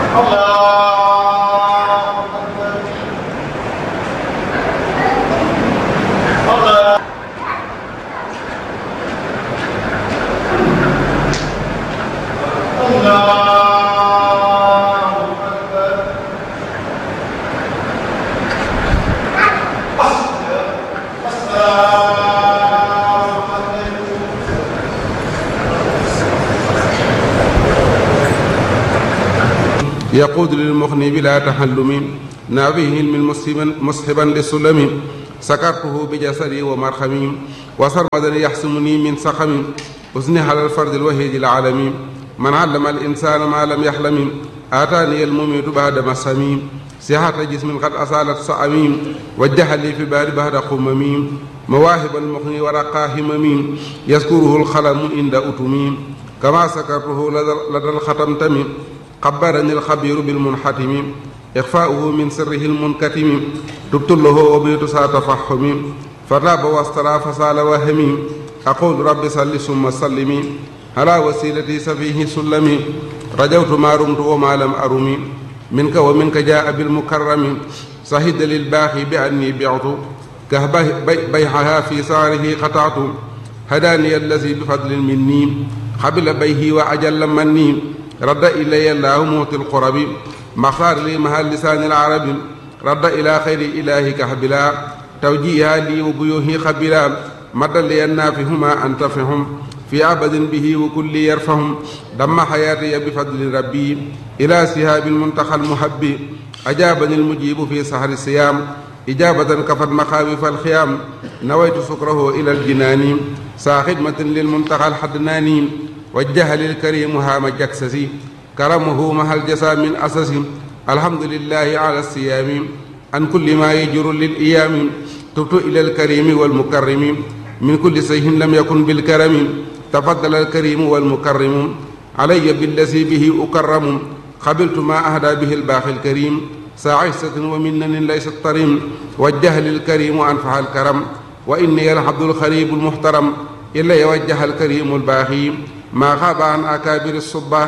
يقود للمغني بلا تحلم نابيه علم مسحبا مسحبا للسلم سكرته بجسدي ومرخمي وسرمدا يحسمني من سقم أزني على الفرد الوهيد العالمي من علم الإنسان ما لم يحلم آتاني المميت بعد مسامي صحة جسم قد أصالت صأميم وجه لي في بار بعد قمميم مواهب المغني ورقاه همميم يذكره الخلم عند أتميم كما سكرته لدى الختم تميم خبرني الخبير بالمنحتم إخفاؤه من سره المنكتم تبت له وبيت سا تفحم فراب واسترى فسال وهمي أقول رب صل ثم سلمي على وسيلتي سفيه سلمي رجوت ما رمت وما لم أرمي منك ومنك جاء بالمكرم صهد للباخي بأني بعت كهبه بيعها في ساره قطعت هداني الذي بفضل مني قبل بيه وأجل مني رد إلي الله موت القرب مختار لي مها لسان العرب رد إلى خير إله كهبلا توجيها لي وبيوه خبلا مد لي النافهما أنتفهم في عبد به وكل يرفهم دم حياتي بفضل ربي إلى سهاب المنتخى المحب أجابني المجيب في سهر الصيام إجابة كفت مخاوف الخيام نويت سكره إلى الجنان سا خدمة للمنتخى الحدناني وجه للكريم هام جكسسي كرمه مع الجسا من أسس الحمد لله على الصيام عن كل ما يجر للإيام تبت إلى الكريم والمكرم من كل سيه لم يكن بالكرم تفضل الكريم والمكرم علي بالذي به أكرم قبلت ما أهدى به الباخي الكريم ساعسة ومنن ليست طريم وجه للكريم أنفع الكرم وإني العبد الخريب المحترم إلا يوجه الكريم الباخي ما خاب عن أكابر الصباح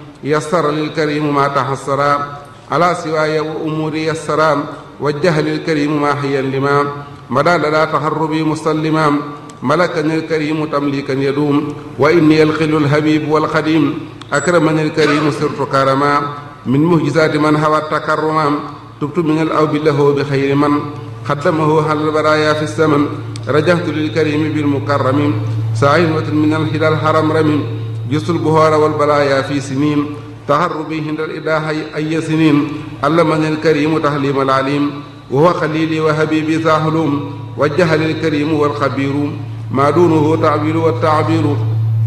يسر للكريم ما تحسرا على سواي وأموري يسرا وجه للكريم ما حيا لما مدى لدى تهربي مسلما ملكني الكريم تمليكا يدوم وإني الخل الحبيب والخديم أكرمني الكريم سرت كرما من مهجزات من هوى التكرما تبت من الأوب له بخير من خدمه على البرايا في السمن رجعت للكريم بالمكرم سعينة من الهلال الحرم رمي جس البهار والبلايا في سنين تهربي هند الإله أي سنين علمني الكريم تحليم العليم وهو خليلي وحبيبي ذا حلوم وجه للكريم والخبير ما دونه تعبير والتعبير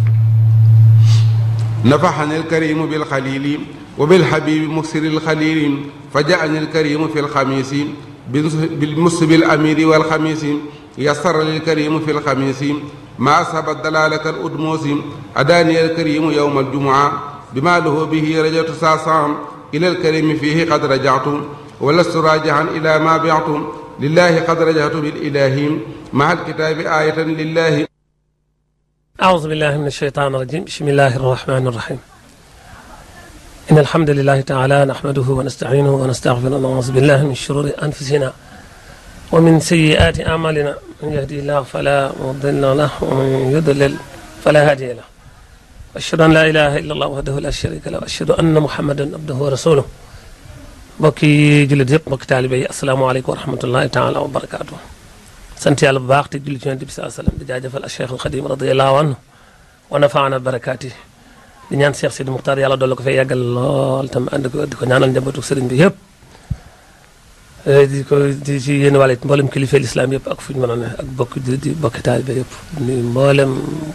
نفحني الكريم بالخليل وبالحبيب مكسر الخليل فجاءني الكريم في الخميس بالمسب الأمير والخميس يسر للكريم في الخميس ما أصاب الدلالة الأدموس أداني الكريم يوم الجمعة بما له به رجعت ساسام إلى الكريم فيه قد رجعت ولست راجعا إلى ما بعت لله قد رجعت بالإله مع الكتاب آية لله أعوذ بالله من الشيطان الرجيم بسم الله الرحمن الرحيم إن الحمد لله تعالى نحمده ونستعينه ونستغفره ونعوذ بالله من شرور أنفسنا ومن سيئات أعمالنا من يهدي الله فلا مضل له ومن يضلل فلا هادي له أشهد أن لا إله إلا الله وحده لا شريك له وأشهد أن محمدا عبده ورسوله mbokki jullit yëpp mbokki taalibe yi asalaamaaleykum wa rahmatullahi taala wa barakaatu sant yàlla bu baax te julli ci yonent bi saa sallam di jaajëfal al cheikh al xadim radiallahu anhu wa nafaana barakaati di ñaan cheikh sidi muxtaar yàlla doole ko fay yàggal lool tam ànd ko di ko ñaanal njabootu sëriñ bi yëpp di ko di ci yéen wàll it mboolem kilifa lislaam yëpp ak fu ñu mën a ne ak bokki jullit yi bokki taalibe yëpp ni mboolem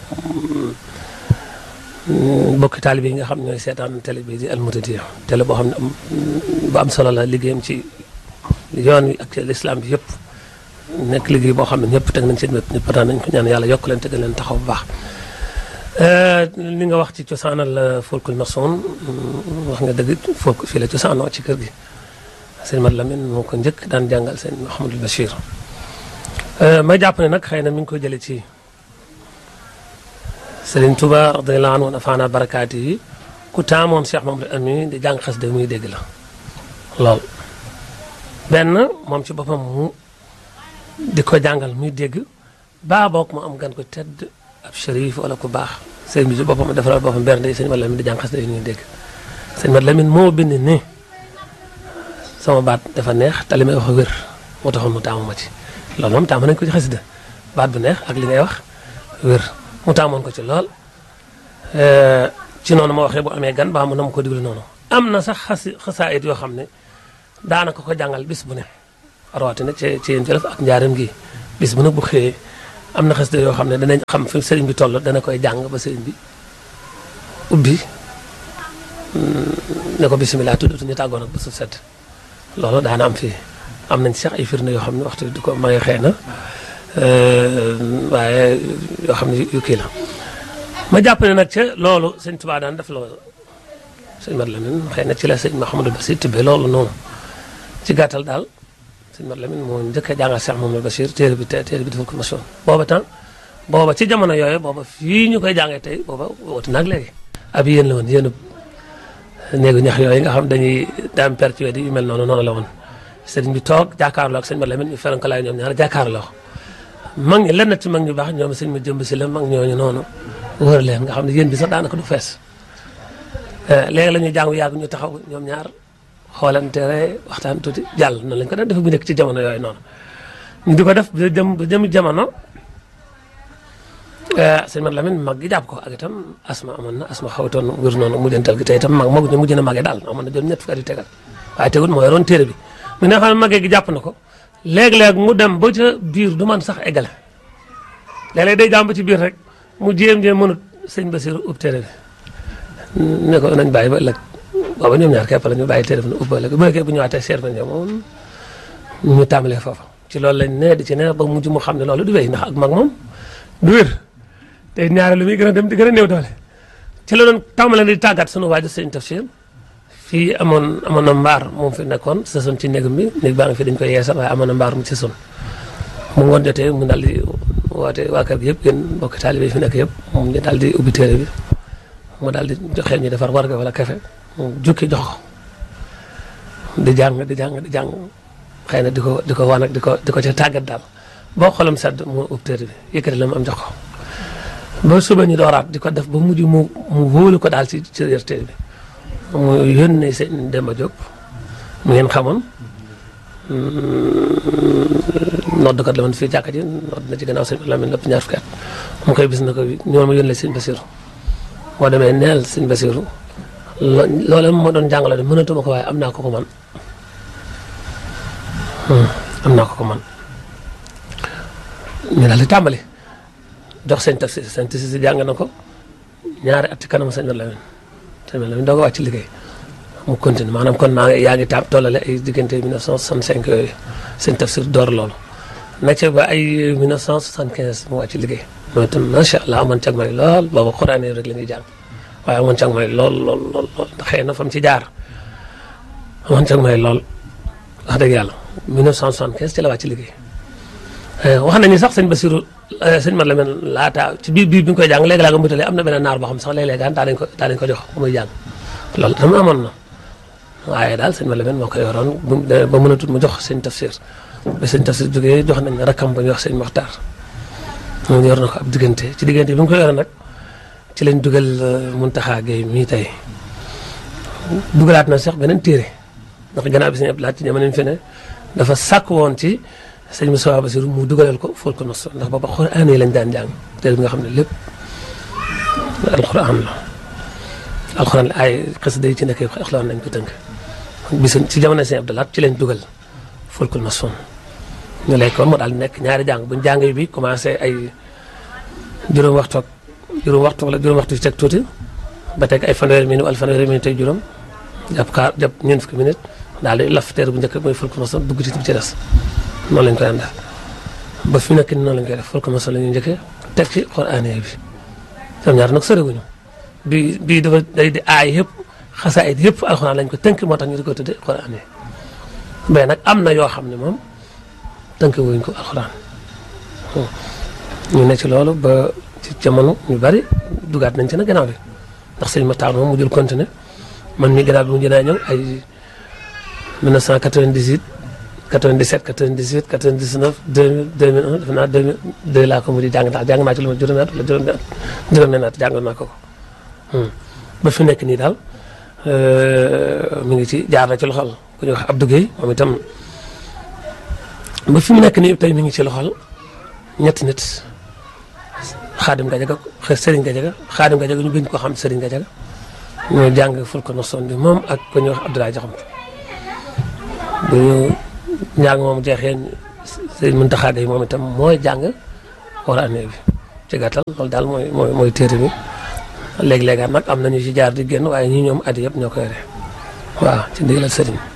bokki taalibe yi nga xam ñooy seetaan télé bi di almutadiya télé boo xam ne am bu am solo la liggéeyam ci yoon wi ak ci lislaam bi yëpp nekk liggéey boo xam ne ñëpp teg nañ seen wet ñëpp daan nañ ko ñaan yàlla yokk leen tegal leen taxaw bu baax li nga wax ci cosaanal folkul maçon wax nga dëgg folk fii la cosaanoo ci kër gi sëñ Mat Lamin moo ko njëkk daan jàngal seen Mouhamadul Bachir ma jàpp ne nag xëy na mi ngi ko jële ci Sëriñ Tuba radiyallahu anhu nafaana barakaati yi ku taamoon Cheikh Mamadou Ami di jàng xasida muy dégg la lool benn moom ci boppam mu di ko jàngal muy dégg baa boog mu am gan ko tedd ab shérif wala ku baax sëñ bi ci boppam defaral boppam bernde sëñ Mat Lamin di jàng xasida yi ñuy dégg sëñ Mat Lamin moo bind ni sama baat dafa neex te li may wax wér moo taxoon mu taamu ma ci loolu moom taamu nañ ko ci xasida baat bu neex ak li ngay wax wér mu taamoon ko ci lool ci noonu ma waxee bu amee gan baa mu na ma ko diglu noonu am na sax xasi xasaayit yoo xam ne daanaka ko jàngal bis bu ne rawatina ci ci yéen jolof ak njaaram gi bis bu ne bu xëyee am na xasida yoo xam ne danañ xam fi sëriñ bi toll dana koy jàng ba sëriñ bi ubbi ne ko bisimilah tudd ñu tàggoon ak ba su set loolu daana am fii am nañ sax ay firnde yoo xam ne waxtu di ko may xëy na waaye yoo xam ne yu kii la ma jàpp ne nag ca loolu sëñ Tuubaa daan def loolu sëñ Mat Lamin xëy na ci la sëñ Mahamadou Bachir tibbee loolu noonu ci gàttal daal sëñ Mat Lamin moo njëkk a jàngal Cheikh Mahamadou Bachir téere bi téere bi dafa ko mosoon booba temps booba ci jamono yooyu booba fii ñu koy jàngee tey booba woote nag léegi ab yéen la woon yéen néegu ñax yooyu nga xam dañuy daam pertué yu mel noonu noonu la woon sëriñ bi toog jàkkaarloo ak sëñ Mat Lamin ñu feranko laay ñoom ñaar jàkkaarloo mag ñi lenn ci mag ñu baax ñoom sëñ ma jëmb si la mag ñooñu noonu wër leen nga xam ne yéen bi sax daanaka du fees léegi la ñuy jàng yàgg ñu taxaw ñoom ñaar xoolante waxtaan tuuti jàll noonu lañ ko daan def bu nekk ci jamono yooyu noonu ñu di ko def ba jëm ba jëm jamono sëñ Mat Lamin mag gi jàpp ko ak itam asma amoon na asma xawtoon wér noonu mujjantal gi te itam mag mag ñu mujj na magee daal amoon na jot ñett fukki at yu tegal waaye tegul moo yoroon téere bi mu ne xam ne magee gi jàpp na ko léeg-léeg mu dem ba ca biir du man sax eggale léeg-léeg day jàmm ba ci biir rek mu jéem-jéem mënut sëñ Basiru ub téere bi ne ko nañ bàyyi ba ëllëg booba ñoom ñaar képp la ñu bàyyi téere bi ne ub ba ëllëg bu nekkee bu ñëwaatee seet nañ moom ñu tàmbalee foofa ci loolu lañ ne di ci ne ba mujj mu xam ne loolu du wéy ndax ak mag moom du wér te ñaare lu muy gën a dem di gën a néew doole ci la doon tàmbalee di tàggat sunu waajur sëñ Tafsir fii amoon amoon na mbaar moom fi nekkoon sësoon ci néegam bi néeg baa ngi fi dañ koy yeesal waaye amoon na mbaar mu sësoon mu ngoon jotee mu daal di woote waa kër gi yëpp yéen mbokki taalibe yi fi nekk yëpp moom ñu daal di ubbi téere bi mu daal di joxe ñu defar warga wala kafe mu jukki jox ko di jàng di jàng di jàng xëy na di ko di ko wan ak di ko di ko ca tàggat daal boo xolam sedd mu ubbi téere bi yëkkati la mu am jox ko ba suba ñu dooraat di ko def ba mujj mu mu wóolu ko daal ci ci yër téere bi mu yónnee sëñ Demba Diop mu ngeen xamoon noddkat la man fii jàkka ji nodd na ci gannaaw sëñ Lamine lépp ñaar fukki at mu koy bis na ko ñoo ma yónnee sëñ Basiru boo demee neel sëñ Basiru loolu moo doon jàngale de mënatuma ko waaye am naa ko ko man am naa ko ko man ñu daal di tàmbali jox sëñ Tafsir sëñ Tafsir si jàng na ko ñaari at ci kanam sëñ Lamine sëñ Lamine doo ko wàcc liggéey mu continue maanaam kon maa ngi yaa ngi taab tollale ay diggante 1965 yooyu sëñ Tafsir door loolu na ca ba ay 1975 mu wàcc liggéey mooy itam macha allah amoon cag may lool booba xuraan yi rek la ñuy jàng waaye amoon cag may lool lool lool lool ndax xëy na fa mu ci jaar amoon cag may lool wax dëgg yàlla 1975 ci la wàcc liggéey wax nañu sax sëñ Basiru sëñ Mat Lamin laata ci biir biir bi ñu koy jàng léegi laa nga mutalee am na benn naar boo xam sax léeg-léeg gaan daa dañ ko daa dañ ko jox bu muy jàng loolu dama amoon na waaye daal sëñ Mat Lamin moo ko yoroon ba mën a tut mu jox sëñ Tafsir ba sëñ Tafsir jógee jox nañ rakkam ba ñu wax sëñ Moxtaar moom yor na ko ab diggante ci diggante bi mu ko yoroon nag ci lañ dugal Muntaxa Gay mii tey dugalaat na sax beneen téere ndax gannaaw bi sëñ Abdou Lahat ci jamono fi ne dafa sàkk woon ci sëñ Moussa Bassirou mu dugalal ko ful ko nos ndax booba xuraan yi lañ daan jàng téere bi nga xam ne lépp alxuraan la alxuraan ay xasida yi ci nekk alxuraan lañ ko tënk bis ci jamono sëñ Abdou Lahat ci lañ dugal ful ko nos ñu lay kon mu daal nekk ñaari jàng buñ jàng bi commencé ay juróom waxtu ak juróom waxtu wala juróom waxtu ci teg tuuti ba teg ay fanweeri minute wala fanweeri minute tey juróom jàpp kaar jàpp ñeent fukki minute daal di laf teer bu njëkk mooy ful ko nos dugg ci bi ci des noonu lañ koy àndal ba fi nekk nii noonu lañ koy def ful ko nos la ñuy njëkkee teg ci xuraan bi ñoom ñaar nag soriwuñu bii bii dafa day di aay yëpp xasaayit yëpp alxuraan lañ ko tënk moo tax ñu di ko tuddee xuraan yi mais nag am na yoo xam ne moom tënk wuñ ko alxuraan ñu ne ci loolu ba ci jamono ñu bari dugaat nañ ci nag gannaaw bi ndax sëñ Matar moom mu jël continuer man mi gannaaw bi mu jënaa ñëw ay 1998 97 98 99 2000 2001 defe naa 2002 laa ko mujj jàng daal jàng naa ci lu ma juróomi at wala juróomi at juróomi at jàng naa ko ko ba fi nekk nii daal mi ngi ci jaar na ci loxol ku ñuy wax Abdou Guèye moom itam ba fi mu nekk nii tey mi ngi ci loxol ñetti nit Xaadim Gajaga Serigne Gajaga Xaadim Gajaga ñu gën ko xam Serigne Gajaga ñoo jàng ful ko noson bi moom ak ku ñuy wax Abdoulaye Jaxamte bu ñu njàng moom jeexee Serigne Mountakha Gueye moom itam mooy jàng war a année bi ci gàttal loolu daal mooy mooy mooy téere bi léeg-léegaat nag am nañu ci jaar di génn waaye ñi ñoom at yëpp ñoo ko yore waaw ci ndigalal Serigne